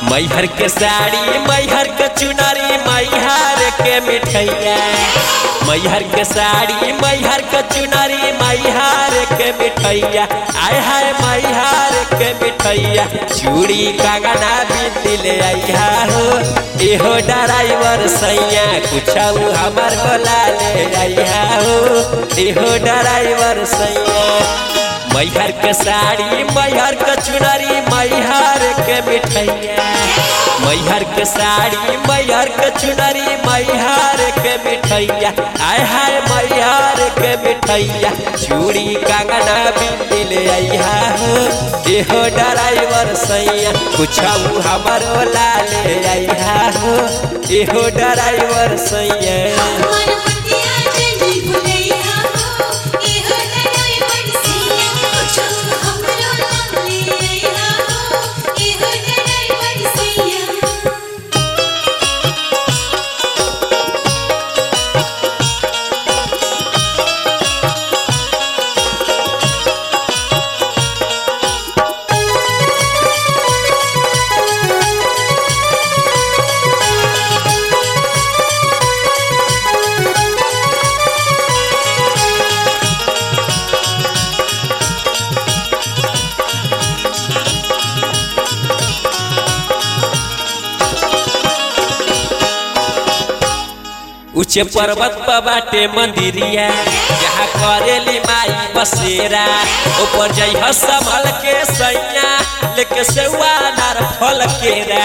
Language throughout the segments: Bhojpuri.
मैहर के साड़ी मैहर के चुनरी मैहर के मिठैया मैहर के साड़ी मैहर के चुनरी मैहर के मिठैया आय हाय मैहर के मिठैया चूड़ी कंगना बिंदी ले आइया हो एहो ड्राइवर सैया कुछ हमर बोला ले आइया हो एहो ड्राइवर सैया मैहर के साड़ी मैहर के चुनरी मैहर के मिठैया मैहर के साड़ी मैहर के चुनरी मैहर के मिठैया आय हाय मैहर के मिठैया चूड़ी कंगना बिंदी ले आइया हो एहो ड्राइवर सैया कुछ हमर ला ले आइया हो एहो ड्राइवर सैया हमर मटिया चली भुलैया हो एहो लड़ाई बरसिया कुछ हमरो नाम ले आइया हो एहो लड़ाई बरसिया ऊंचे पर्वत पर बाटे मंदिरिया जहाँ करेली माई बसेरा ऊपर जइह संभल के सैया लेके सेवा नार फल केरा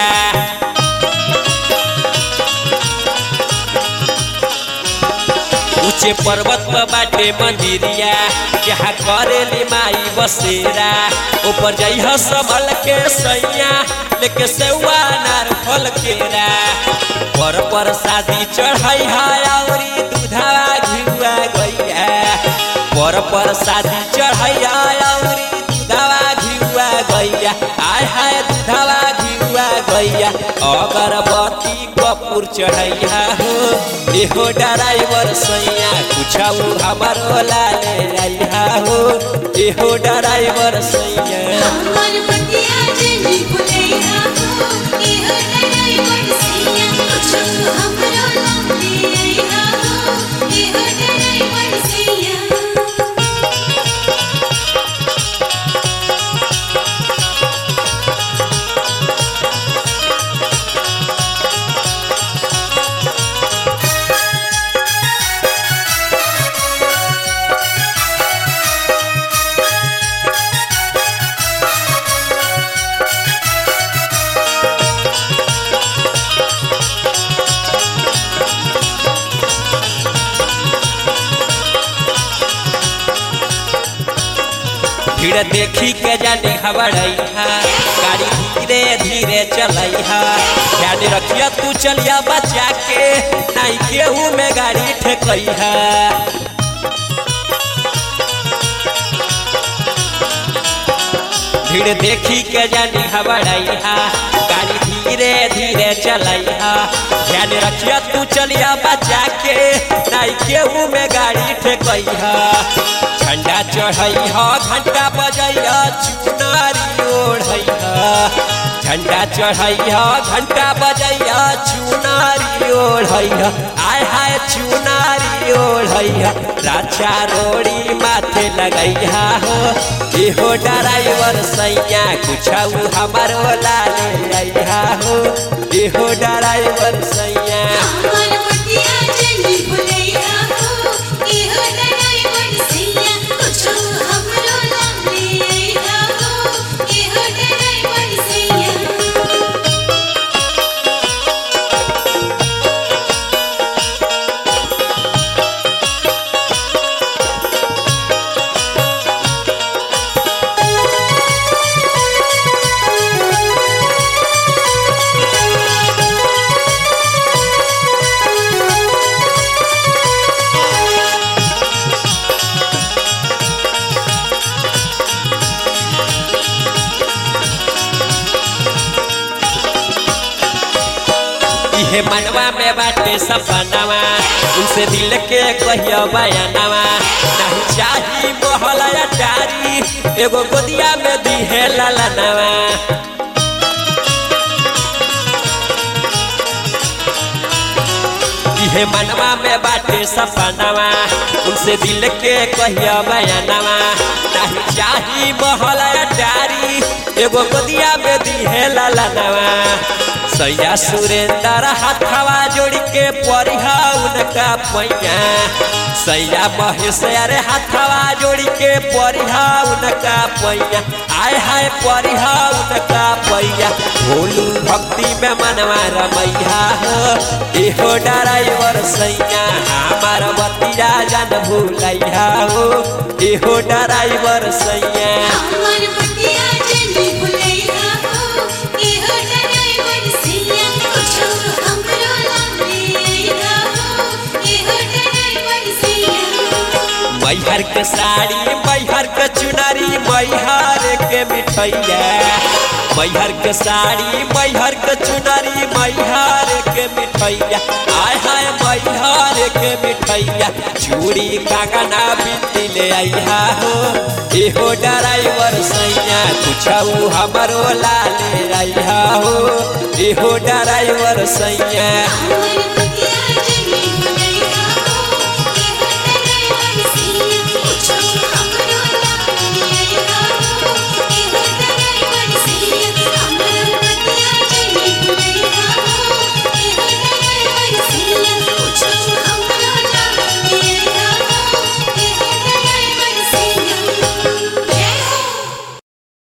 ऊंचे पर्वत पर बाटे मंदिरिया जहाँ करेली माई बसेरा ऊपर जइह संभल के सैया लेके सेवा नार फल केरा पर पर शादी चढ़ाई है औरी दूधवा घिउआ गैया पर पर शादी चढ़ाई है औरी दूधवा घिउआ गैया आय हाय दूधवा घिउआ गैया अगरबत्ती कपूर चढ़ैया हो एहो ड्राइवर सैया कुछ हमर ला ले आइया हो एहो ड्राइवर सैया हमर मटिया चली भुलैया हो एहो लड़ाई बरसिया कुछ हमरो नाम ले आइया हो एहो लड़ाई बरसिया भीड़ देखी के जाने हवड़ैहा गाड़ी धीरे धीरे चलैहा ध्यान रखिया तू चलिया बचा के नहीं केहू में गाड़ी ठेकैहा भीड़ देखी के जानी हवड़ैहा गाड़ी धीरे धीरे चलैहा ध्यान रखिया तू चलिया बचा के नहीं केहू में गाड़ी ठेकैहा झंडा चढ़ैहा घंटा बजैहा चुनारी ओढ़ैहा झंडा चढ़ैहा घंटा बजैहा चुनारी ओढ़ैहा आय हाय चुनारी ओढ़ैहा राजा रोड़ी माथे लगैहा हो एहो ड्राइवर सैया कुछ हमर ला ले आइहा हो एहो ड्राइवर सैया हमर मटिया चली भुलैया हो एहो लड़ाई बरसिया कुछ हमरो नाम ले आइया हो एहो लड़ाई बरसिया इहे मनवा में बाटे सपनवा उनसे दिल के कहियो बयानवा नहीं चाही मोहल अटारी एगो गोदिया में दिहे ललनवा इहे मनवा में बाटे सपनवा उनसे दिल के कहिया बयानवा नहीं चाही महल डारी एगो गोदिया में दिहे ललनवा सैया सुरेंद्र हाथवा जोड़ के परिहा उनका पैया सैया महेश अरे हाथवा जोड़ के परिहा उनका पैया आय हाय परिहा उनका पैया भोलू भक्ति में मनवा रमैया हो एहो ड्राइवर सैया हमार बतिया जन भूलैया हो एहो ड्राइवर सैया हमर बतिया जनी भुलैया हो एहो ड्राइवर सैया कुछो हमरो लागे अइहा हो एहो ड्राइवर सैया मैहर के साड़ी मैहर के चुनरी मैहर के मिठैया मैहर के साड़ी मैहर के चुनरी मैहर के मिठैया आय हाय मैहर के मिठैया चूड़ी कागना बिंदी ले आइहा हो एहो ड्राइवर सैया कुछऊ हमरो ला ले आइहा हो एहो ड्राइवर सैया हमर